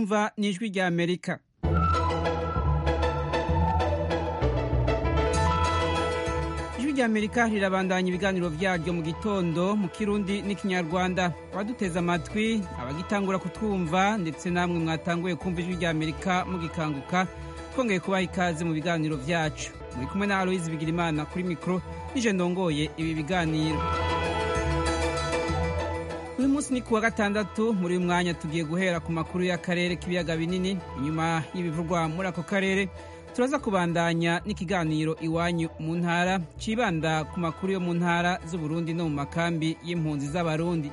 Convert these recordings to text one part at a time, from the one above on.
mwumva ni ijwi rya amerika ijwi rya amerika rirabandanya ibiganiro byaryo mu gitondo mu kirundi n'ikinyarwanda abaduteze amatwi abagitangura kutwumva ndetse namwe mwatanguye kumva ijwi rya amerika mugikanguka twongeye kubaha ikaze mu biganiro byacu muri kumwe na aloyizi bigirimana kuri mikoro nije ndongoye ibi biganiro uyu munsi ni kuwa gatandatu muri uyu mwanya tugiye guhera ku makuru y'akarere k'ibiyaga binini inyuma y'ibivugwa muri ako karere turaza kubandanya n'ikiganiro iwanyu mu ntara cibanda ku makuru yo mu ntara z'uburundi no mu makambi y'impunzi z'abarundi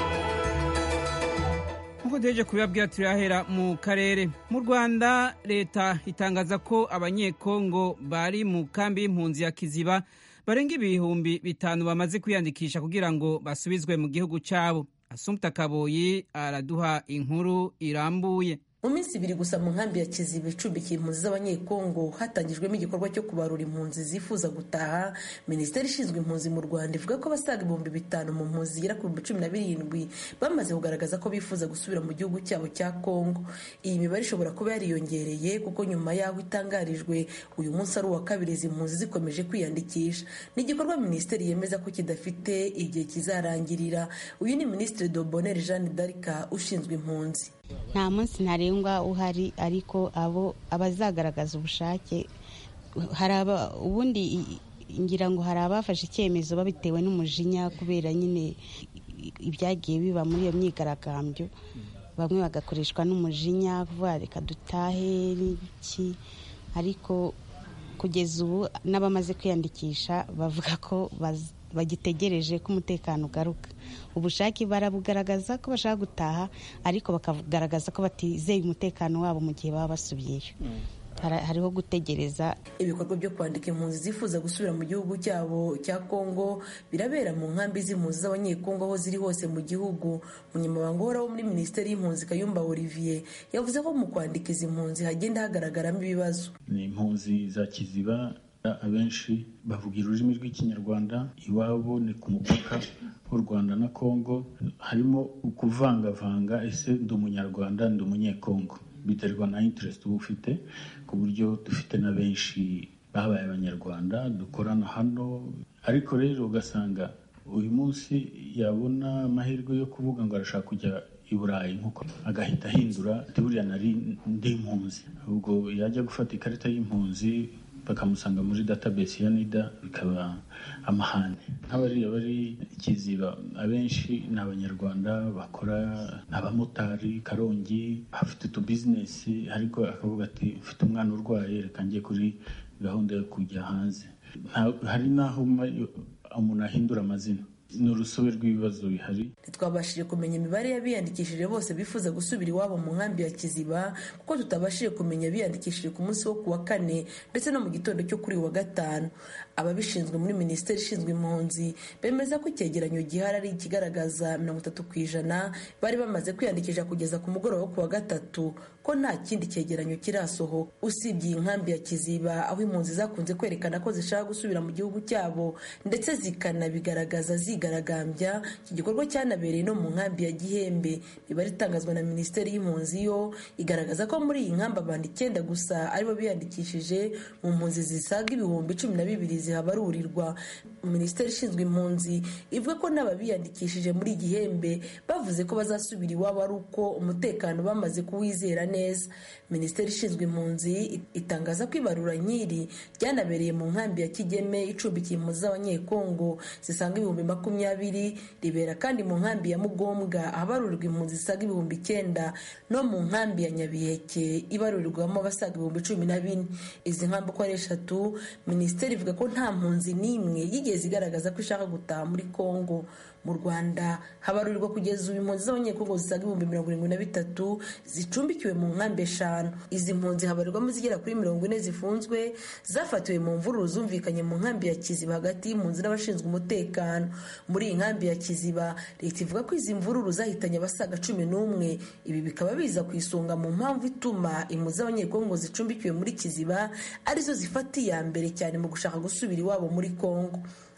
nk'uko duheje kubibabwira turahera mu karere mu rwanda leta itangaza ko abanyekongo bari mu kambi y'impunzi ya kiziba barenga ibihumbi bitanu bamaze kwiyandikisha kugira ngo basubizwe mu gihugu cyabo asumta kaboyi araduha inkuru irambuye mu minsi ibiri gusa mu nkambi ya kiziba icumbikiye impunzi z'abanyekongo hatangijwemo igikorwa cyo kubarura impunzi zifuza gutaha minisiteri ishinzwe impunzi mu rwanda ivuga ko abasaga ibihumbi bitanu mu mpunzi zigera ku bihumbi cumi na birindwi bamaze kugaragaza ko bifuza gusubira mu gihugu cyabo cya kongo iyi mibare ishobora kuba yariyongereye kuko nyuma y'aho itangarijwe uyu munsi ari uwa kabiri izi mpunzi zikomeje kwiyandikisha ni igikorwa minisiteri yemeza ko kidafite igihe kizarangirira uyu ni minisitiri dobonere jeanne d'arc ushinzwe impunzi nta munsi ntarengwa uhari ariko abo abazagaragaza ubushake hari ubundi ngira ngo hari abafashe icyemezo babitewe n'umujinya kubera nyine ibyagiye biba muri iyo myigaragambyo bamwe bagakoreshwa n'umujinya kuvuga reka dutahe n'iki ariko kugeza ubu n'abamaze kwiyandikisha bavuga ko bagitegereje ko umutekano ugaruka ubushake barabugaragaza ko bashaka gutaha ariko bakagaragaza ko batizeye umutekano wabo mu gihe baba basubiyeyo hariho gutegereza ibikorwa byo kwandika impunzi zifuza gusubira mu gihugu cyabo cya kongo birabera mu nkambi z'impunzi z'abanyekongo aho ziri hose mu gihugu umunyamabanga uhoraho muri minisiteri y'impunzi kayumba olivier yavuze ko mu kwandika izi mpunzi hagenda hagaragaramo ibibazo ni impunzi za kiziba abenshi bavuga ururimi rw'ikinyarwanda iwabo ni ku mupaka w'u rwanda na kongo harimo ukuvangavanga ese ndi umunyarwanda ndi umunyekongo biterwa na interest uba ufite ku buryo dufite na benshi babaye abanyarwanda dukorana hano ariko rero ugasanga uyu munsi yabona amahirwe yo kuvuga ngo arashaka kujya i burayi nkuko agahita ahindura buriya nari ndi impunzi ubwo yajya gufata ikarita y'impunzi bakamusanga muri database ya nida bikaba amahane nk'abariya bari ikiziba abenshi ni abanyarwanda bakora abamotari karongi bafite utubizinesi ariko akavuga ati mfite umwana urwaye reka njye kuri gahunda yo kujya hanze hari n'aho umuntu ahindura amazina ni urusobe rw'ibibazo bihari ntitwabashije kumenya imibare y'abiyandikishije bose bifuza gusubira iwabo mu nkambi ya kiziba kuko tutabashije kumenya abiyandikishije ku munsi wo ku wa kane ndetse no mu gitondo cyo kuri wa gatanu ababishinzwe muri minisiteri ishinzwe impunzi bemeza ko icyegeranyo gihari ari ikigaragaza mirongo itatu ku ijana bari bamaze kwiyandikisha kugeza ku mugoroba wo ku wa gatatu ko nta kindi cyegeranyo kirasohoka usibye iyi nkambi ya kiziba aho impunzi zakunze kwerekana ko zishaka gusubira mu gihugu cyabo ndetse zikanabigaragaza zigaragambya iki gikorwa cyanabereye no mu nkambi ya gihembe imibare itangazwa na minisiteri y'impunzi yo igaragaza ko muri iyi nkambi abantu icyenda gusa aribo biyandikishije mu mpunzi zisaga ibihumbi cumi na bibiri zihabarurirwa minisiteri ishinzwe impunzi ivuga ko n'ababiyandikishije muri gihembe bavuze ko bazasubira iwabo ari uko umutekano bamaze kuwizera neza minisiteri ishinzwe impunzi itangaza ko ibarura nk'iri ryanabereye mu nkambi ya kigeme icumbikiye impunzi z'abanyekongo zisaga ibihumbi makumyabiri ribera kandi mu nkambi ya mugombwa ahabarurirwa impunzi zisaga ibihumbi icyenda no mu nkambi ya nyabiheke ibarurirwamo abasaga ibihumbi cumi na bine izi nkambi uko ari eshatu minisiteri ivuga ko nta mpunzi n'imwe yigeze igaragaza ko ishaka gutaha muri kongo mu rwanda habarurirwa kugeza ubu impunzi z'abanyekongo zisaga ibihumbi mirongo irindwi na bitatu zicumbikiwe mu nkambi eshanu izi mpunzi habarirwamo zigera kuri mirongo ine zifunzwe zafatiwe mu mvururu zumvikanye mu nkambi ya kiziba hagati y'impunzi n'abashinzwe umutekano muri iyi nkambi ya kiziba leta ivuga ko izi mvururu zahitanye abasaga cumi n'umwe ibi bikaba biza ku isonga mu mpamvu ituma impunzi z'abanyekongo zicumbikiwe muri kiziba arizo zifata iya mbere cyane mu gushaka gusubira iwabo muri kongo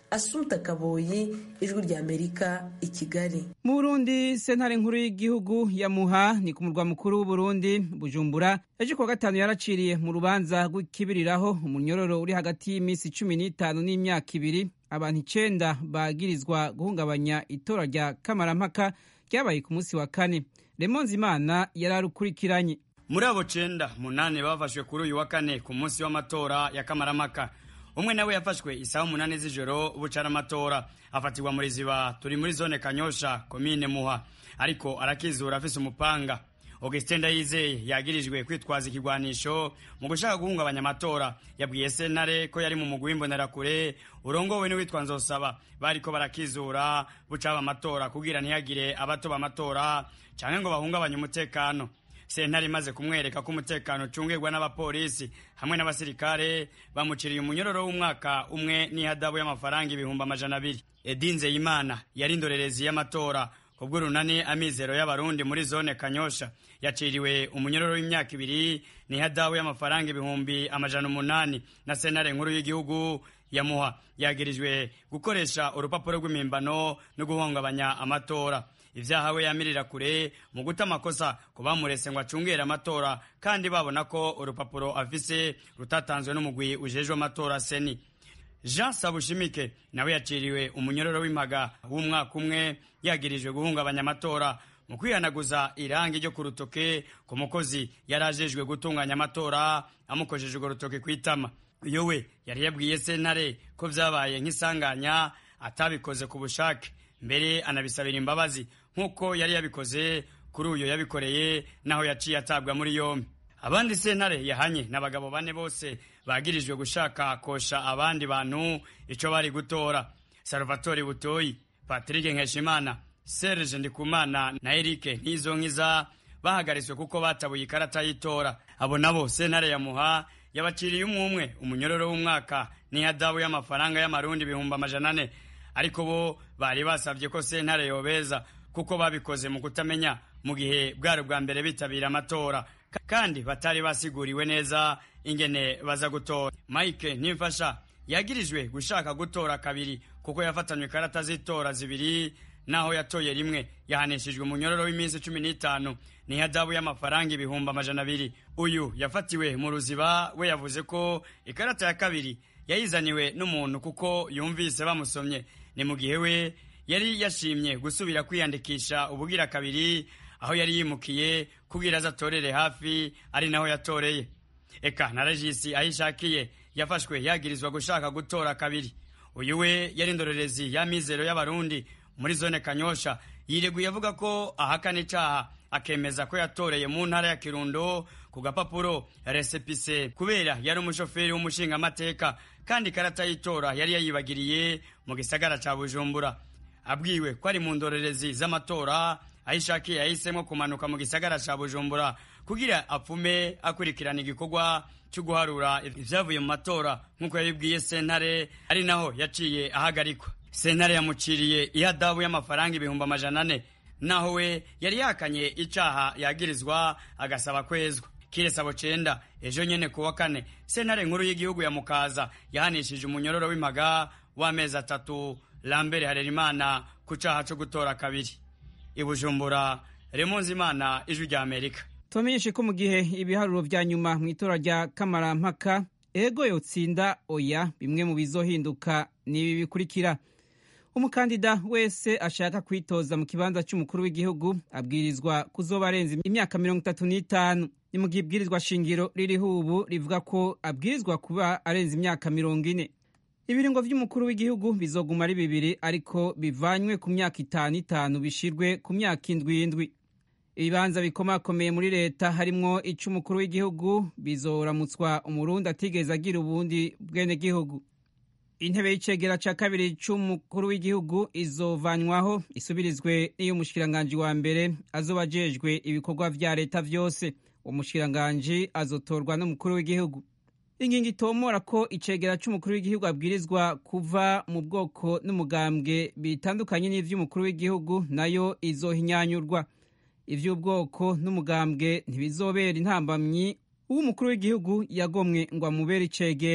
asumta kaboyi ijwi rya amerika i kigali mu burundi sentare nkuru y'igihugu ya muha ni ku murwa mukuru w'uburundi bujumbura ejo kuwa gatanu yaraciriye mu rubanza rw'ikibiriraho umunyororo uri hagati y'iminsi cumi n'itanu n'imyaka ibiri abantu icenda bagirizwa guhungabanya itora rya kamarampaka ryabaye ku munsi wa kane remonzi imana yari arukurikiranye muri abo cenda munani bafashwe kuri uyu wa kane ku munsi w'amatora ya kamaramaka umwe nawe yafashwe isaha umunani z'ijoro bucara amatora afatirwa muri ziba turi muri zone kanyosha komine muha ariko arakizura afise umupanga augustin ndayizeye yagirijwe kwitwaza ikigwanisho mu gushaka guhungabanya amatora yabwiye sentare ko yari mu mugwi w'imbonerakure urongowe n'uwitwa nzosaba bariko barakizura bucaba amatora kugira ntihagire abatoba amatora canke ngo bahungabanye umutekano sentare imaze kumwereka ko umutekano ucungirwa n'abapolisi hamwe n'abasirikare bamuciriye umunyororo w'umwaka umwe n'ihadabu y'amafaranga ibihumbi amajana abiri edinze yimana yari indorerezi y'amatora kubw'urunani amizero y'abarundi muri zone kanyosha yaciriwe umunyororo w'imyaka ibiri n'ihadabu y'amafaranga ibihumbi amajana umunani na sentare nkuru y'igihugu yamuha yagirijwe gukoresha urupapuro rw'imimbano no guhungabanya amatora ivyaha we yamirira kure mu guta amakosa ku bamurese ngo acungere amatora kandi babona ko urupapuro afise rutatanzwe n'umugwi ujejwe amatora seni jean sabushimike nawe yaciriwe umunyororo w'impaga w'umwaka umwe yagirijwe guhungabanya amatora mu kwihanaguza irangi ryo ku rutoke ku mukozi yari ajejwe gutunganya amatora amukojeje urwo rutoke kw'itama uyo we yari yabwiye sentare ko vyabaye nk'isanganya atabikoze ku bushake mbere anabisabira imbabazi nk'uko yari yabikoze kuri uyo yabikoreye naho yaciye atabwa muri yombi abandi sentare yahanye n'abagabo bane bose bagirijwe gushaka kosha abandi bantu ico bari gutora salvatore butoyi patrick nkeshimana serge ndikumana na erike ntizonkiza bahagaritswe kuko batabuye ikarata y'itora abo nabo sentare yamuha yabaciriye umwe umwe umunyororo w'umwaka n'ihadabu y'amafaranga y'amarundi ibihumbi amajana ane ariko bo bari basabye ko sentare yobeza kuko babikoze mu kutamenya mu gihe bwari ubwa mbere bitabira amatora kandi batari basiguriwe neza ingene baza gutora mike nimfasha yagirijwe gushaka gutora kabiri kuko yafatanywe ikarata z'itora zibiri naho yatoye rimwe yahanishijwe umunyororo w'iminsi cumi n'itanu n'ihadabu y'amafaranga ibihumbi amajana abiri uyu yafatiwe mu ruziba we yavuze ko ikarata ya kabiri yayizaniwe n'umuntu kuko yumvise bamusomye ni mu gihe we yari yashimye gusubira kwiyandikisha ubugira kabiri aho yari yimukiye kugira aza atorere hafi ari naho yatoreye eka na regisi aho ishakiye yafashwe yagirizwa gushaka gutora kabiri uyu we yari indorerezi y'amizero y'abarundi muri zone kanyosha yireguye avuga ko ahakana icaha akemeza ko yatoreye mu ntara ya kirundo ku gapapuro resepise kubera yari umushoferi w'umushingamateka kandi ikarata y'itora yari yayibagiriye mu gisagara ca bujumbura abwiwe ko ari mu ndorerezi z'amatora aho ishakiye yahisemo kumanuka mu gisagara ca bujumbura kugira apfume akurikirana igikorwa cyo guharura ivyavuye mu matora nk'uko yabibwiye sentare ari naho yaciye ahagarikwa sentare yamuciriye ihadabu y'amafaranga ibihumbi amajana ane naho we yari yakanye icaha yagirizwa agasaba kwezwa kiresabo cenda ejo nyene kuwa kane sentare nkuru y'igihugu ya mukaza yahanishije umunyororo w'impaga w'amezi atatu lambere harerimana ku caha co gutora kabiri ibujumbura remunzi imana ijwi rya amerika tubamenyeshe ko mu gihe ibiharuro vya nyuma mu itora rya kamarampaka ego yotsinda oya bimwe mu bizohinduka n'ibi bikurikira umukandida wese ashaka kwitoza mu kibanza cy'umukuru w'igihugu abwirizwa kuzoba arenze imyaka mirongo itatu n'itanu ni mu gihe ibwirizwa shingiro ririho ubu rivuga ko abwirizwa kuba arenze imyaka mirongo ine ibiringo vy'umukuru w'igihugu bizoguma ari bibiri ariko bivanywe ku myaka itanu itanu bishirwe ku myaka indwi indwi ibibanza bikomakomeye muri leta harimwo ic'umukuru w'igihugu bizoramutswa umurundi atigeze agira ubundi bwenegihugu intebe y'icegera ca kabiri c'umukuru w'igihugu izovanwaho isubirizwe n'iy'umushikiranganji wa mbere azoba ajejwe ibikorwa vya leta vyose umushikiranganji azotorwa n'umukuru w'igihugu ingingo itomora ko icegera c'umukuru w'igihugu abwirizwa kuva mu bwoko n'umugambwe bitandukanye n'ivy'umukuru w'igihugu nayo izohinyanyurwa ivy'ubwoko n'umugambwe ntibizobera intambamyi uw'umukuru w'igihugu yagomwe ngo amubere icegera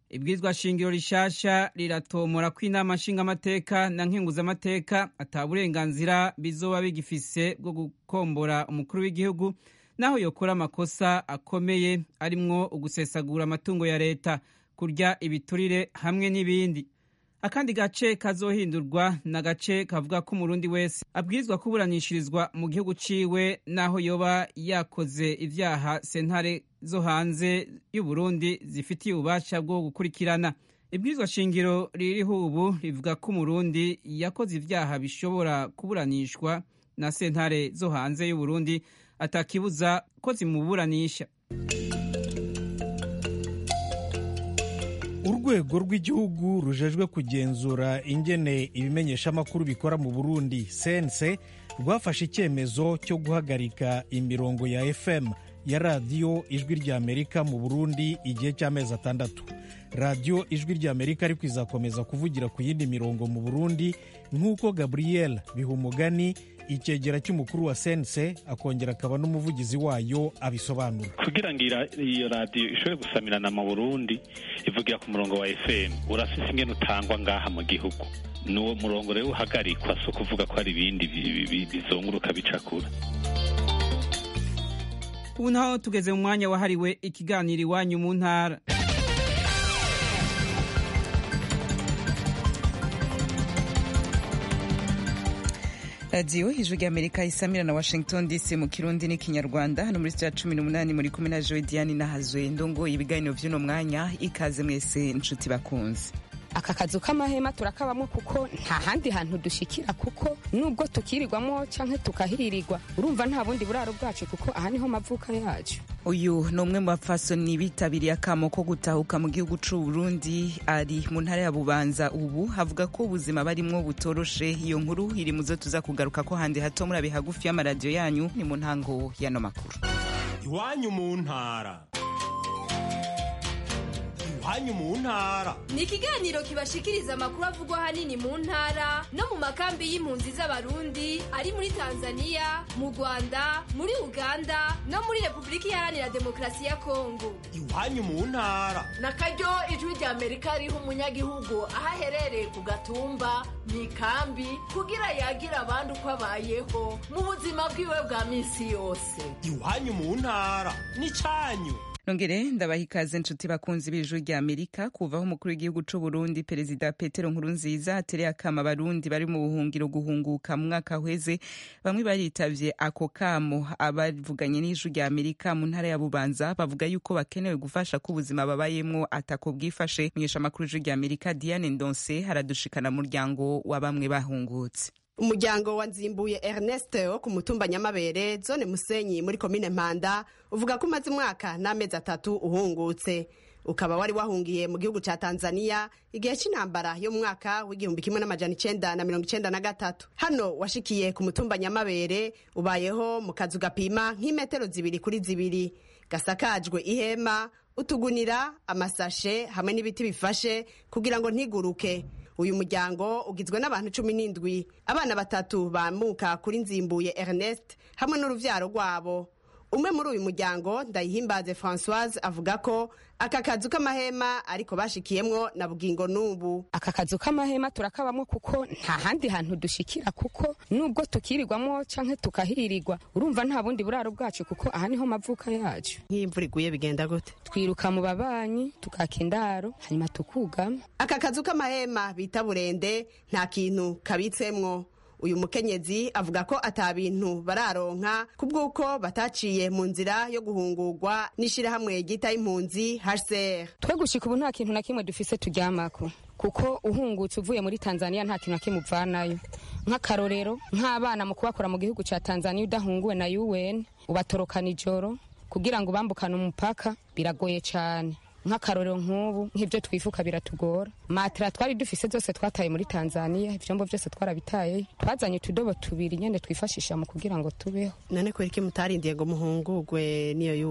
ibwirizwa shingiro rishasha riratomora ko inama nshingamateka na nkenguzamateka ata burenganzira bizoba bigifise bwo gukombora umukuru w'igihugu naho yokora amakosa akomeye arimwo ugusesagura amatungo ya leta kurya ibiturire hamwe n'ibindi akandi gace kazohindurwa ni agace kavuga ko umurundi wese abwirizwa kuburanishirizwa mu gihugu ciwe naho yoba yakoze ivyaha sentare zo hanze y'uburundi zifitiye ububasha bwo gukurikirana ibwirizwa shingiro ririho ubu rivuga ko umurundi yakoze ivyaha bishobora kuburanishwa na sentare zo hanze y'uburundi atakibuza ko zimuburanisha urwego rw'igihugu rujejwe kugenzura ingene ibimenyeshamakuru bikora mu burundi sense rwafashe icyemezo cyo guhagarika imirongo ya fm ya radiyo ijwi ry'amerika mu burundi igihe cy'amezi atandatu radiyo ijwi ry'amerika ariko izakomeza kuvugira ku yindi mirongo mu burundi nk'uko gabriel bihumugani icyegera cy'umukuru wa sense akongera akaba n'umuvugizi wayo abisobanura kugira ngo iyo radiyo ishobore gusamirana mu burundi ivugira ku murongo wa fm urafise ingene utangwa ngaha mu gihugu n'uwo murongo rero uhagarikwa si ukuvuga ko hari ibindi bizunguruka bicakura ubu naho tugeze mu mwanya wahariwe ikiganiro iwanyu mu ntara radiyo ijwi ry'amerika isamira na washington dc mu kirundi n'ikinyarwanda hano muri sitira cumi n'umunani muri kumwe na joe diane nahazwe ndongoye ibiganiro by'uno mwanya ikaze mwese inshuti bakunze aka kazu k'amahema turakabamo kuko nta handi hantu dushikira kuko nubwo tukirirwamo canke tukahirirwa urumva nta bundi buraro bwacu kuko aha niho mavuka yacu uyu ni umwe mu bapfasoni bitabiriye akamo ko gutahuka mu gihugu c'u Burundi ari mu ntara ya Bubanza ubu havuga ko ubuzima barimwo butoroshe iyo nkuru iri muzo tuza kugaruka ko handi hato muri hagufi y'amaradiyo yanyu ni mu ntango y'ano makuru iwanyu mu ntara iwanyu mu ntara ni ikiganiro kibashikiriza amakuru avugwa ahanini mu ntara no mu makambi y'impunzi z'abarundi ari muri tanzania mu rwanda muri uganda no muri repubulika iharanira demokarasi ya kongo iwanyu mu ntara na karyo ijwi rya amerika riha umunyagihugu aho aherereye ku gatumba mu ikambi kugira yagira abandi uko abayeho mu buzima bwiwe bwa minsi yose iwanyu mu ntara ni cyanyu nongere ndabaha ikaze nshuti bakunzi b'ijwi rya amerika kuvaho umukuru w'igihugu c'u burundi perezida petero nkurunziza atereye akama abarundi bari mu buhungiro guhunguka mu mwaka uheze bamwe baritavye ako kamo abavuganye n'ijwi rya amerika mu ntara ya bubanza bavuga yuko bakenewe gufasha ko ubuzima babayemwo atako bwifashe menyesha amakuru y'ijwi rya amerika diane ndonse haradushikana muryango wa bamwe bahungutse umuryango wa nzimbuye ernest wo ku mutumba nyamabere zone musenyi muri komine mpanda uvuga ko umaze umwaka n'amezi atatu uhungutse ukaba wari wahungiye mu gihugu cya tanzania igihe cy'intambara yo mu mwaka w'igihumbi kimwe n'amajana icenda na mirongo icenda na gatatu hano washikiye ku mutumba nyamabere ubayeho mu kazu gapima nk'imetero zibiri kuri zibiri gasakajwe ihema utugunira amasashe hamwe n'ibiti bifashe kugira ngo ntiguruke uyu muryango ugizwe n'abantu cumi n'indwi abana batatu bamuka kuri nzimbuye ernest hamwe n'uruvyaro rwabo umwe muri uyu muryango ndayihimbaze francoise avuga ko aka kazu k'amahema ariko bashikiyemwo na bugingo n'ubu aka kazu k'amahema turakabamo kuko nta handi hantu dushikira kuko nubwo tukirirwamo canke tukahirirwa urumva nta bundi buraro bwacu kuko aha niho mavuka yacu nk'iyo imvura iguye bigenda gute twiruka mu babanyi tukaka indaro hanyuma tukugama aka kazu k'amahema bita burende nta kintu kabitsemwo uyu mukenyezi avuga ko ata bintu bararonka kubw'uko bataciye mu nzira yo guhungurwa n'ishirahamwe ryita impunzi HCR twe gushika ubu nta kintu na kimwe dufise turyamako kuko uhungutse uvuye muri tanzania nta kintu na kimwe uvanayo nk'akarorero nk'abana mu kubakora mu gihugu ca tanzania udahunguwe na un ubatorokana ijoro kugira ngo ubambukane umupaka biragoye cane nk'akarorero nk'ubu nk'ibyo twifuka biratugora matera twari dufise zose twataye muri tanzania ivyombo vyose twarabitaye twazanye utudobo tubiri nyene twifashisha mu kugira ngo tubeho none kubera iki mutarindiye ngo muhungurwe n'iyo un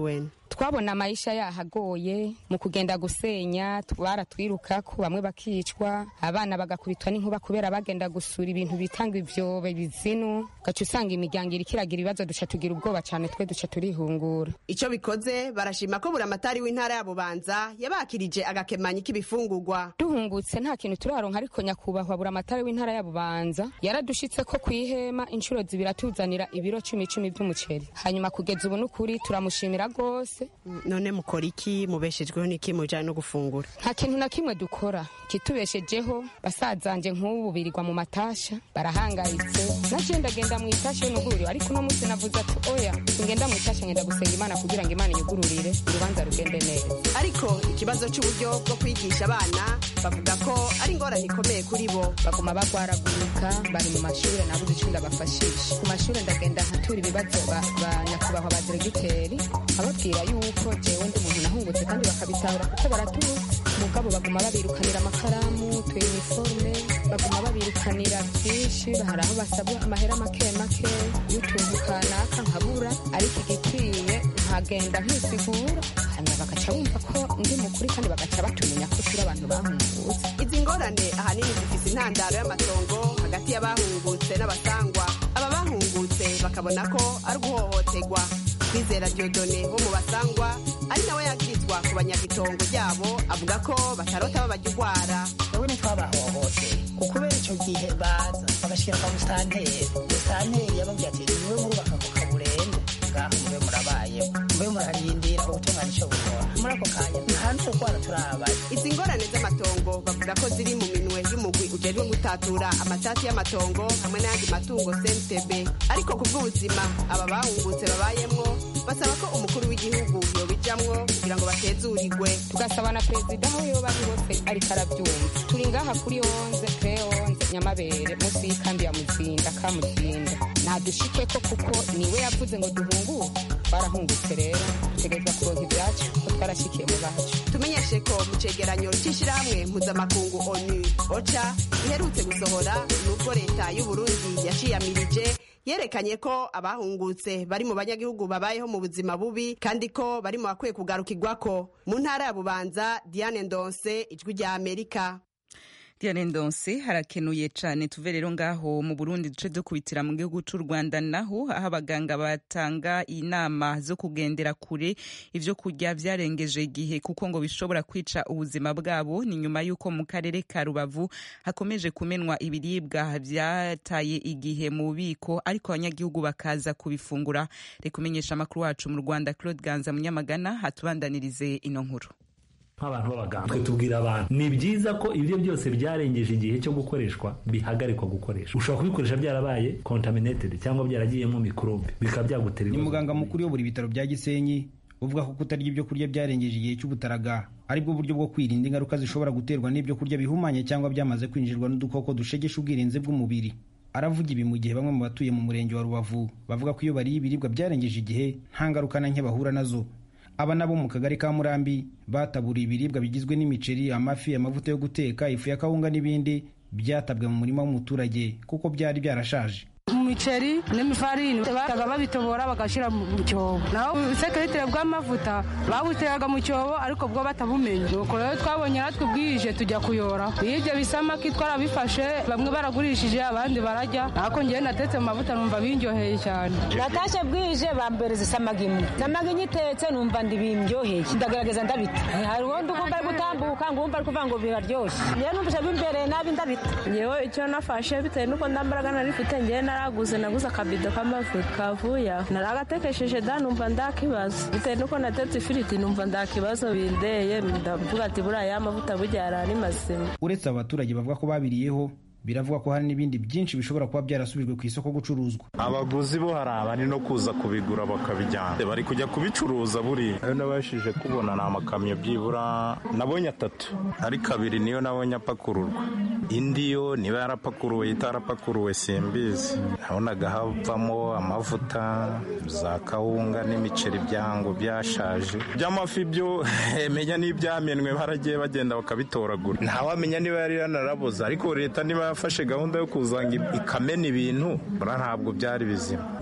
twabona amayisha yahagoye mu kugenda gusenya baratwirukako bamwe bakicwa abana bagakubitwa n'inkuba kubera bagenda gusura ibintu bitanga ivyobe bizinu gaca usanga imiryango iriko iragira ibibazo duca tugira ubwoba cane twe duca turihungura ico bikoze barashima ko buramatari w'intara ya bubanza yabakirije agakemanyi k'ibifungurwa duhungutse nta kintu turaronka ariko nyakubahwa buramatari w'intara ya bubanza yaradushitse ko kwihema inshuro zibiri atuzanira ibiro cumi cumi vy'umuceri hanyuma kugeza ubu n'ukuri turamushimira rwose none mukora iki mubeshejweho n'iki mujanye no gufungura nta kintu na kimwe dukora kitubeshejeho basazanje nk'ubu birirwa mu matasha barahangayitse naje ndagenda mu itasha y'umuguriro ariko uno munsi navuze ati oya ngenda mu itasha ngenda gusenga imana kugira ngo imana inyugururire urubanza rugende neza ariko ikibazo c'uburyo bwo kwigisha abana bavuga ko ari ingorane ikomeye kuri bo baguma bagwaragurika bari mu mashuri nabuze ico ndabafashisha ku mashuri ndagenda nkatura ibibazo ba nyakubahwa ba diregiteri ababwira yuko jewe ndi umuntu nahungutse kandi bakabitahura kuko baratuzi mugabo baguma babirukanira amakaramu tuyiniforume baguma babirukanira byinshi hari aho basabwa amahera make make y'utuntu kanaka nkabura ariko igikwiye nkagenda nkisigura hanyuma bagaca bumva ko ndi mukuri kandi bagaca batumenya ko turi abantu bahungutse izi ngorane ahanini zifise intandaro y'amatongo hagati y'abahungutse n'abasangwa aba bahungutse bakabona ko ari uguhohoterwa kwizera diodone wo mu basangwa ari nawe yagirizwa ku banyagitongo ryabo avuga ko batarota babajya urwara wowe ntitwabahohote ukubera icyo gihe baza bagashyira kwa musitanteri musitanteri yababwira ati niwe murubaka ku kaburende ngaho mube murabayeho mube murarindira ubutungane icyo bukora muri ako kanya nta n'urwara turabaye izi ngorane z'amatongo bavuga ko ziri mu minwe y'umugwi ujejwe gutatura amatati y'amatongo hamwe n'ayandi matungo cntb ariko ku bw'ubuzima aba bahungutse babayemwo basaba ko umukuru w'igihugu yobijamwo kugira ngo batezurirwe tugasaba na perezida aho yoba ari hose ariko arabyumva turi ngaha kuri onze kre onze nyamabere munsi y'ikambi ya muzinda ka muzinda ntadushikeko kuko niwe yavuze ngo duhunguke twarahungutse rero dutegerezwa kuronka ibyacu ko twarashikiye mu bacu tumenyeshe ko mu cegeranyo c'ishirahamwe mpuzamakungu onu oca iherutse gusohora nubwo leta y'uburundi yaciyamirije yerekanye ko abahungutse bari mu banyagihugu babayeho mu buzima bubi kandi ko bari mu bakwiye kugarukirwako mu ntara ya bubanza diane ndonse ijwi rya amerika Diane Ndonse harakenuye cane tuve rero ngaho mu Burundi duce dukubitira mu gihugu c'u Rwanda naho aho abaganga batanga inama zo kugendera kure ivyo kurya vyarengeje igihe kuko ngo bishobora kwica ubuzima bwabo ni nyuma y'uko mu karere ka Rubavu hakomeje kumenwa ibiribwa vyataye igihe mu bubiko ariko abanyagihugu bakaza kubifungura reka umenyesha amakuru wacu mu Rwanda Claude Ganza Munyamagana hatubandanirize ino nkuru nk'abantu b'abaganga twe tubwira abantu ni byiza ko ibyo byose byarengeje igihe cyo gukoreshwa bihagarikwa gukoresha ushobora kubikoresha byarabaye contaminated cyangwa byaragiyemo mikorobe bikaba byagutera ni muganga mukuru uyobora ibitaro bya gisenyi uvuga ko kutarya ibyo kurya byarengeje igihe cy'ubutaraga aribwo buryo bwo kwirinda ingaruka zishobora guterwa n'ibyo kurya bihumanye cyangwa byamaze kwinjirwa n'udukoko dushegesha ubwirinzi bw'umubiri aravuga ibi mu gihe bamwe mu batuye mu murenge wa rubavu bavuga ko iyo bariye ibiribwa byarengeje igihe nta ngaruka na nke bahura nazo aba nabo mu kagari ka murambi bataburiye ibiribwa bigizwe n'imiceri amafi amavuta yo guteka ifu ya kawunga n'ibindi byatabwe mu murima w'umuturage kuko byari byarashaje imiceri n'imifarini bataga babitobora bagashyira mu cyobo naho ubusekeretire bw'amavuta babuteraga mu cyobo ariko bwo batabumenye nuko rero twabonye natwe bwije tujya kuyora iyo ibyo bisamaki twarabifashe bamwe baragurishije abandi barajya ariko ngewe natetse mu mavuta numva bindyoheye cyane natashye bwije bambereza isamagi imwe isamagi nyitetse numva ndibindyoheye ndagerageza ndabita hari uwundi ukumva ari gutambuka ngumva ari kuvuga ngo biraryoshye ngewe numvise bimbereye nabi ndabita ngewe icyo nafashe bitewe n'uko ndambaraga narifite ngewe naraguze naguze akabido k'amavuta kavuye naragatekesheje da numva ndakibazo bitewe n'uko natetse ifiriti numva ndakibazo bindeye ndavuga ati buriya ya mavuta burya yari ari mazima uretse abaturage bavuga ko babiriyeho biravuga ko hari n'ibindi byinshi bishobora kuba byarasubijwe ku isoko gucuruzwa abaguzi bo hari abari no kuza kubigura bakabijyana bari kujya kubicuruza buriya ayo nabashije kubona ni amakamyo byibura nabonye atatu ariko abiri niyo nabonye apakururwa indi yo niba yarapakuruwe itarapakuruwe simbizi nabonaga havamo amavuta za kawunga n'imiceri byango byashaje by'amafi byo menya n'ibyamenwe baragiye bagenda bakabitoragura ntawamenya niba yari yanaraboze ariko leta niba yafashe gahunda yo kuzanga ikamena ibintu bura ntabwo byari bizima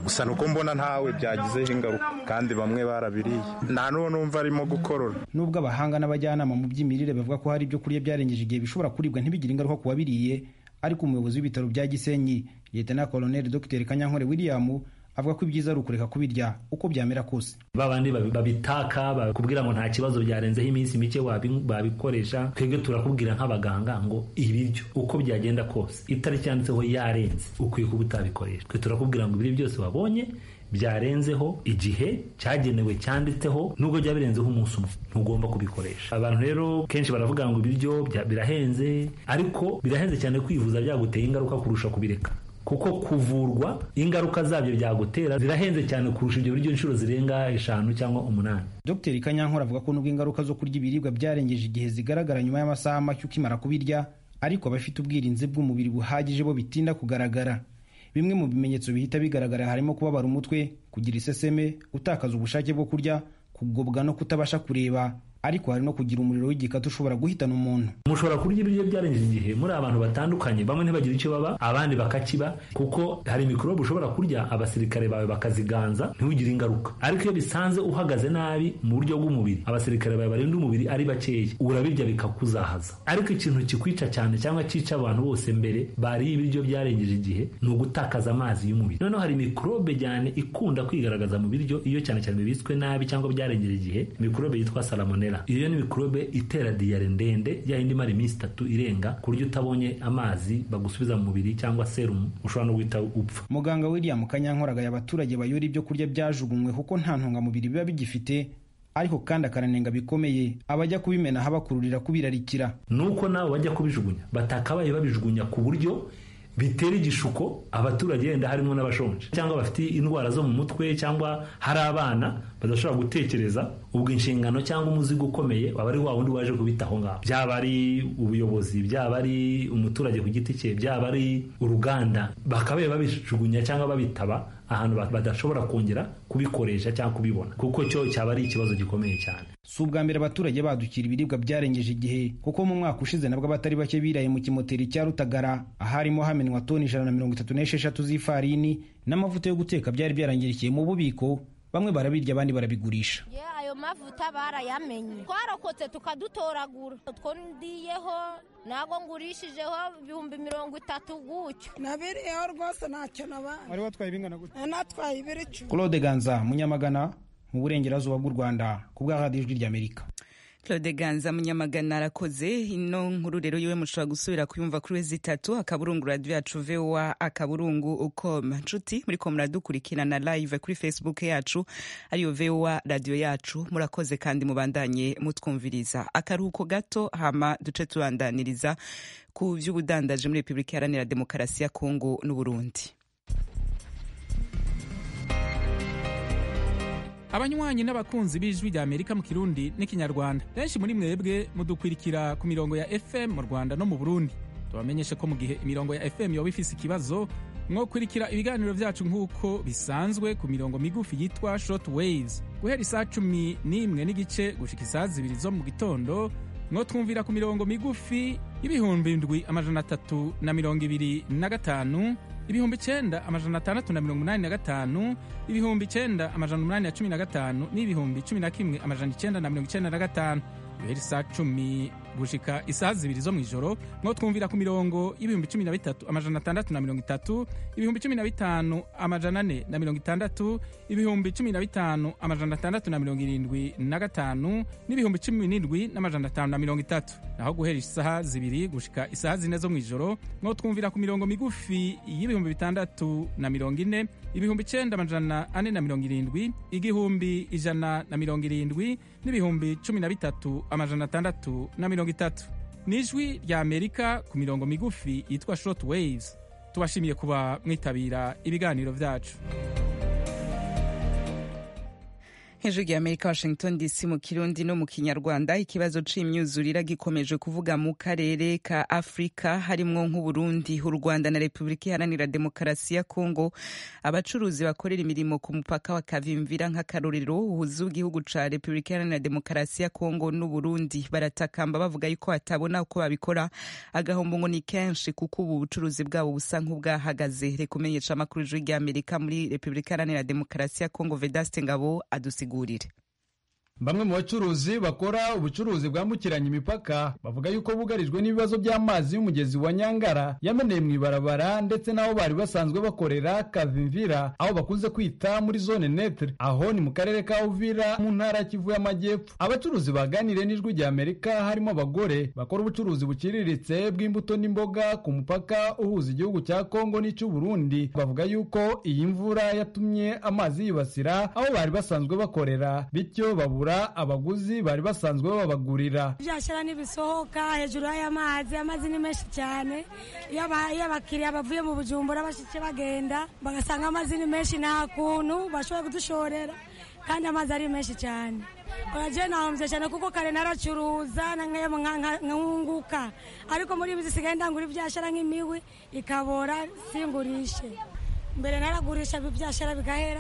gusa nuko mbona ntawe byagizeho ingaruka kandi bamwe barabiriye nta n'uwo numva arimo gukorora nubwo abahanga n'abajyanama mu by'imirire bavuga ko hari ibyo kurya byarengeje igihe bishobora kuribwa ntibigire ingaruka ku wabiriye ariko umuyobozi w'ibitaro bya gisenyi leta koloneli dr kanyankore william avuga ko ibyiza ari ukureka kubirya uko byamera kose babandi babitaka bakubwira ngo nta kibazo byarenzeho iminsi mike babikoresha twebwe turakubwira nk'abaganga ngo ibiryo uko byagenda kose itariki yanditseho yarenze ukwiye kuba utabikoresha twe turakubwira ngo ibiryo byose wabonye byarenzeho igihe cyagenewe cyanditseho nubwo byaba birenzeho umunsi umwe ntugomba kubikoresha abantu rero kenshi baravuga ngo ibiryo birahenze ariko birahenze cyane kwivuza byaguteye ingaruka kurusha kubireka kuko kuvurwa ingaruka zabyo byagutera zirahenze cyane kurusha ibyo biryo inshuro zirenga eshanu cyangwa umunani dr kanyankore avuga ko nubwo ingaruka zo kurya ibiribwa byarengeje igihe zigaragara nyuma y'amasaha make ukimara kubirya ariko abafite ubwirinzi bw'umubiri buhagije bo bitinda kugaragara bimwe mu bimenyetso bihita bigaragara harimo kubabara umutwe kugira iseseme gutakaza ubushake bwo kurya kugobwa no kutabasha kureba ariko hari no kugira umuriro w'igikatu ushobora guhitana umuntu mushobora kurya ibiryo byarengeje igihe muri abantu batandukanye bamwe ntibagire icyo baba abandi bakakiba kuko hari mikorobe ushobora kurya abasirikare bawe bakaziganza ntiwigire ingaruka ariko iyo bisanze uhagaze nabi mu buryo bw'umubiri abasirikare bawe barinda umubiri ari bakeya urabirya bikakuzahaza ariko ikintu kikwica cyane cyangwa cyica abantu bose mbere bariye ibiryo byarengeje igihe ni ugutakaza amazi y'umubiri noneho hari mikorobe cyane ikunda kwigaragaza mu biryo iyo cyane cyane bibitswe nabi cyangwa byarengeje igihe mikorobe yitwa salamonella iyo ni mikorobe itera diyare ndende ya yindi imara iminsi itatu irenga ku buryo utabonye amazi bagusubiza mu mubiri cyangwa serumu ushobora no guhita upfa muganga william kanyankoragaye abaturage bayora ibyo kurya byajugunywe kuko nta ntungamubiri biba bigifite ariko kandi akaranenga bikomeye abajya kubimena habakururira kubirarikira nuko nawe bajya kubijugunya batakabaye babijugunya ku buryo bitera igishuko abaturage yenda harimo n'abashonje cyangwa bafite indwara zo mu mutwe cyangwa hari abana badashobora gutekereza ubwo inshingano cyangwa umuzigo ukomeye waba ari wa wundi waje kubita aho ngaho byaba ari ubuyobozi byaba ari umuturage ku giti cye byaba ari uruganda bakabaye babijugunya cyangwa babitaba ahantu badashobora kongera kubikoresha cyangwa kubibona kuko cyo cyaba ari ikibazo gikomeye cyane si ubwa mbere abaturage badukira ibiribwa byarengeje igihe kuko mu mwaka ushize nabwo abatari bake biraye mu kimoteri cya rutagara aharimo hamenwa toni ijana na mirongo itatu n'esheshatu z'ifarini n'amavuta yo guteka byari byarangirikiye mu bubiko bamwe barabirya abandi barabigurisha ayo mavuta barayamenye twarokotse tukadutoragura utwo ndiyeho ntabwo ngurishijeho ibihumbi mirongo itatu gutyo nabiriyeho rwose ntacyo nabaye wari watwaye ibingana gutya natwaye ibiri icumi claude ganza munyamagana mu burengerazuba bw'u rwanda ku bwa radiyo ijwi ry'amerika claude ganza munyamagana arakoze ino nkuru rero yiwe mushobora gusubira kuyumva kuri wezi itatu akaburungu radiyo yacu voa akaburungu ucom nshuti muri ko muradukurikirana live kuri facebook yacu ariyo voa radiyo yacu murakoze kandi mubandanye mutwumviriza akaruhuko gato hama duce tubandaniriza ku by'ubudandaji muri repubulika iharanira demokarasi ya kongo n'uburundi abanywanyi n'abakunzi b'ijwi rya amerika mu kirundi n'ikinyarwanda benshi muri mwebwe mudukwirikira ku mirongo ya fm mu rwanda no mu burundi tubamenyeshe ko mu gihe imirongo ya fm yoba ifise ikibazo mwokurikira ibiganiro byacu nk'uko bisanzwe ku mirongo migufi yitwa short waves guhera isaa cumi n'imwe n'igice gushika isaa zibiri zo mu gitondo mwotwumvira ku mirongo migufi y'ibihumbi ndwi amajana atatu na mirongo ibiri na gatanu ibihumbi icenda amajana atandatu na mirongo umunani na gatanu ibihumbi icenda amajana umunani na cumi na gatanu n'ibihumbi cumi na kimwe amajana icenda na mirongo icenda na gatanu guhera isaa cumi gushika isaha zibiri zo mw'ijoro mwo twumvira ku mirongo y'ibihumbi cumi na bitatu amajana atandatu na mirongo itatu ibihumbi cumi na bitanu amajana ane na mirongo itandatu ibihumbi cumi na bitanu amajana atandatu na mirongo irindwi na gatanu n'ibihumbi cumi n'indwi n'amajana atanu na mirongo itatu naho guhera isaha zibiri gushika isaha zine zo mw'ijoro mwo twumvira ku mirongo migufi y'ibihumbi bitandatu na mirongo ine ibihumbi icenda amajana ane na mirongo irindwi igihumbi ijana na mirongo irindwi n'ibihumbi cumi na bitatu amajana atandatu na mirongo itatu ni ijwi rya amerika ku mirongo migufi yitwa short waves tubashimiye kuba mwitabira ibiganiro byacu hejuru ya amerika washington dc mu kirundi no mu kinyarwanda ikibazo c'imyuzurira gikomeje kuvuga mu karere ka afurika harimwo nk'uburundi u rwanda na repubulika iharanira demokarasi ya kongo abacuruzi bakorera imirimo ku mupaka wa kavimvira nk'akarorero uhuza w'igihugu ca repubulika iharanira demokarasi ya kongo n'uburundi baratakamba bavuga yuko batabona uko babikora agahombo ngo ni kenshi kuko ubu bucuruzi bwabo busa nk'ubwahagaze reka umenyesha amakuru ijwi rya amerika muri repubulika iharanira demokarasi ya kongo vedaste ngabo adusigura bamwe mu bacuruzi bakora ubucuruzi bwambukiranya imipaka bavuga yuko bugarijwe n'ibibazo by'amazi y'umugezi wa nyangara yameneye mu ibarabara ndetse n'aho bari basanzwe bakorera kavimvira aho bakunze kwita muri zone netre aho ni mu karere ka uvira mu ntara ya kivu y'amajyepfo abacuruzi baganiriye n'ijwi rya amerika harimo abagore bakora ubucuruzi buciriritse bw'imbuto n'imboga ku mupaka uhuza igihugu cya kongo n'icy'uburundi bavuga yuko iyi mvura yatumye amazi yibasira aho bari basanzwe bakorera bityo babura abaguzi bari basanzwe babagurira byashyira n'ibisohoka hejuru y'aya mazi amazi ni menshi cyane iyo abakiriya bavuye mu bujumbura bashike bagenda bagasanga amazi ni menshi nta kuntu bashobora kudushorera kandi amazi ari menshi cyane uragiye nahombye cyane kuko kare naracuruza nkunguka ariko muri ibi zisigaye ndangura ibyashara nk'imiwi ikabora singurishe mbere naragurisha ibyashara bigahera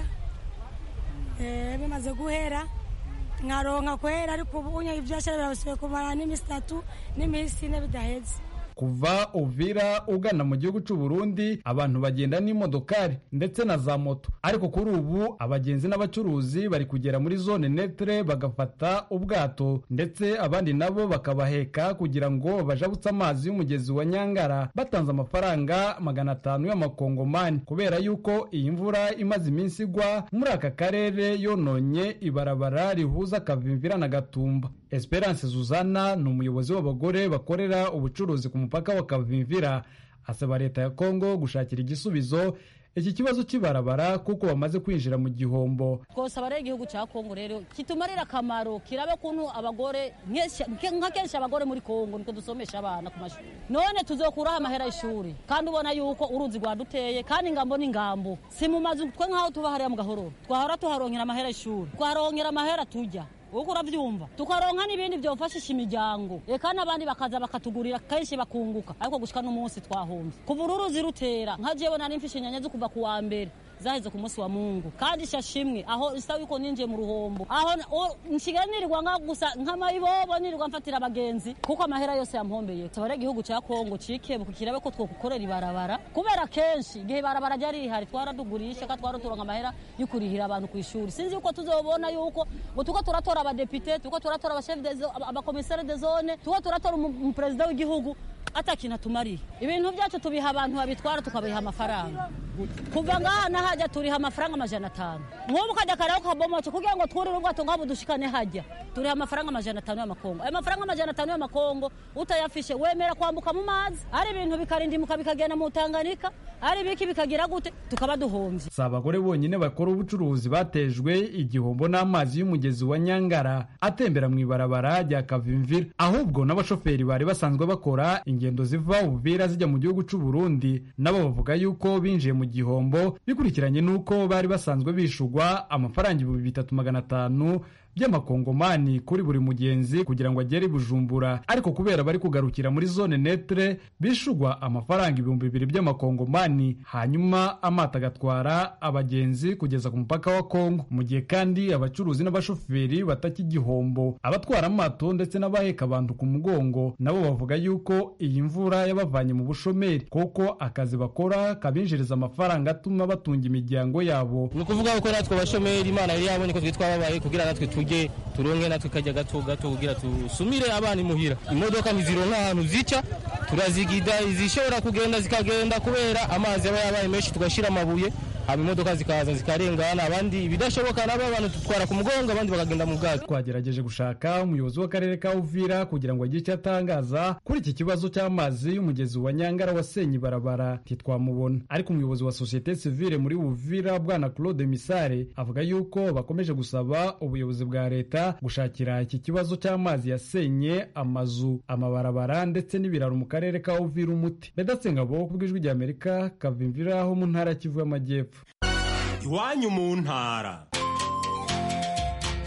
bimaze guhera nkaronka kwera ariko ubu unye ibyashara birabasubiye kumara n'iminsi itatu n'iminsi ine bidaheze kuva uvira ugana mu gihugu cy'u Burundi abantu bagenda n'imodokari ndetse na za moto ariko kuri ubu abagenzi n'abacuruzi bari kugera muri zone netre bagafata ubwato ndetse abandi nabo bakabaheka kugira ngo bajabutse amazi y'umugezi wa nyangara batanze amafaranga magana atanu y'amakongomani kubera yuko iyi mvura imaze iminsi igwa muri aka karere yononye ibarabara rihuza kavimvira na gatumba esperance zuzana ni umuyobozi w'abagore bakorera ubucuruzi ku mupaka wa kavimvira asaba leta ya kongo gushakira igisubizo iki kibazo cy'ibarabara kuko bamaze kwinjira mu gihombo twosaba rero igihugu cya kongo rero kitumarira akamaro kirabe kuntu abagore nka kenshi abagore muri kongo niko dusomesha abana ku mashuri none tuzokuraho amahera y'ishuri kandi ubona yuko uruzi rwaduteye kandi ingambo n'ingambo si mu mazu twe nk'aho tuba hariya mu gahororo twahora tuharonkera amahera y'ishuri twaronkera amahera tujya uko urabyumva tukaronka n'ibindi byofashisha imiryango eka n'abandi bakaza bakatugurira kenshi bakunguka ariko gushika n'umunsi twahombye kuva ururuzi rutera nka jewe nari mfishe inyanya zo kuva ku wa mbere zaheze ku munsi wa mungu kandi shashimwe aho isa yuko ninjiye mu ruhombo aho nsigaye nirirwa nka gusa nk'amayibobo nirirwa mfatira abagenzi kuko amahera yose yampombeye tabare igihugu cya kongo cikebuka kirabe ko twokukorera ibarabara kubera kenshi igihe ibarabara ryari rihari twaradugurisha ka twaraturonka amahera yo kurihira abantu ku ishuri sinzi yuko tuzobona yuko ngo tuko turatora abadepite tuko turatora abakomisare de zone tuko turatora umuperezida w'igihugu ata kintu atumariye ibintu byacu tubiha abantu babitwara tukabiha amafaranga kuva ngaha nahajya turiha amafaranga amajana atanu nk'ubu ukajya kare ukabomoce kugira ngo twurire ubwato ngabo dushikane hajya turiha amafaranga amajana atanu y'amakongo ayo mafaranga amajana atanu y'amakongo utayafishe wemera kwambuka mu mazi ari ibintu bikarindimuka bikagenda mu tanganika ari ibiki bikagira gute tukaba duhombye si abagore bonyine bakora ubucuruzi batejwe igihombo n'amazi y'umugezi wa nyangara atembera mu ibarabara rya kavimvira ahubwo n'abashoferi bari basanzwe bakora ingendo ziva ubuvira zijya mu gihugu cy'u Burundi nabo bavuga yuko binjiye mu gihombo bikurikiranye n'uko bari basanzwe bishugwa amafaranga ibihumbi bitatu magana atanu by'amakongomani kuri buri mugenzi kugira ngo agere i bujumbura ariko kubera bari kugarukira muri zone netre bishugwa amafaranga ibihumbi bibiri by'amakongomani hanyuma amato agatwara abagenzi kugeza ku mupaka wa kongo mu gihe kandi abacuruzi n'abashoferi bataki igihombo abatwara amato ndetse n'abaheka abantu ku mugongo nabo bavuga yuko iyi mvura yabavanye mu bushomeri kuko akazi bakora kabinjiriza amafaranga atuma batunga imiryango yabo ni ukuvuga ko natwe abashomeri imana yari yabonye ko twitwa babaye kugira natwe tujye turonke natwe kajya gato gato kugira tusumire abana imuhira imodoka ntizironka ahantu zica turazigida izishobora kugenda zikagenda kubera amazi aba yabaye menshi tugashyira amabuye haba imodoka zikaza zikarengana abandi ibidashoboka nabo abantu tutwara ku mugongo abandi bakagenda mu bwato twagerageje gushaka umuyobozi w'akarere ka uvira kugira ngo agire icyo atangaza kuri iki kibazo cy'amazi y'umugezi wa nyangara wasenye ibarabara ntitwamubona ariko umuyobozi wa sosiyete sivile muri uvira bwana claude misare avuga yuko bakomeje gusaba ubuyobozi bwa leta gushakira iki kibazo cy'amazi yasenye amazu amabarabara ndetse n'ibiraro mu karere ka uvira umuti bedatse ngabo ku bw'ijwi ry'amerika kavimvira ho mu ntara ya kivu y'amajyepfo iwanyu mu ntara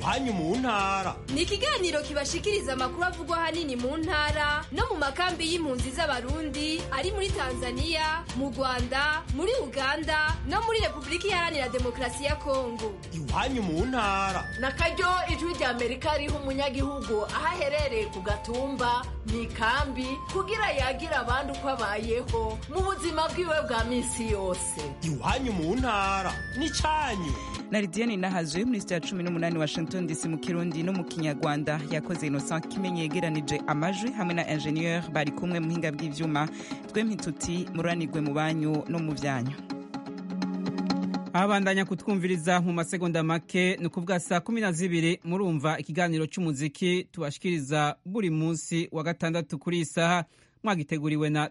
iwanyu mu ntara ni ikiganiro kibashikiriza amakuru avugwa ahanini mu ntara no mu makambi y'impunzi z'abarundi ari muri tanzania mu rwanda muri uganda no muri repubulika iharanira demokarasi ya kongo iwanyu mu ntara na karyo ijwi rya amerika riha umunyagihugu aho aherereye ku gatumba mu ikambi kugira yagira abandi uko abayeho mu buzima bwiwe bwa minsi yose iwanyu mu ntara n'icyanyu na lidiane nahazwe muri sitade cumi n'umunani washington dc mu kirundi no mu kinyarwanda yakoze innocent kimenyi yegeranije amajwi hamwe na ingenieur bari kumwe mu buhinga bw'ivyuma twempi tuti muranirwe mu banyu no mu vyanyu abandanya kutwumviriza mu masegonda make ni ukuvuga saa kumi na zibiri murumva ikiganiro cy'umuziki tubashikiriza buri munsi wa gatandatu kuri iyi saha mwagiteguriwe na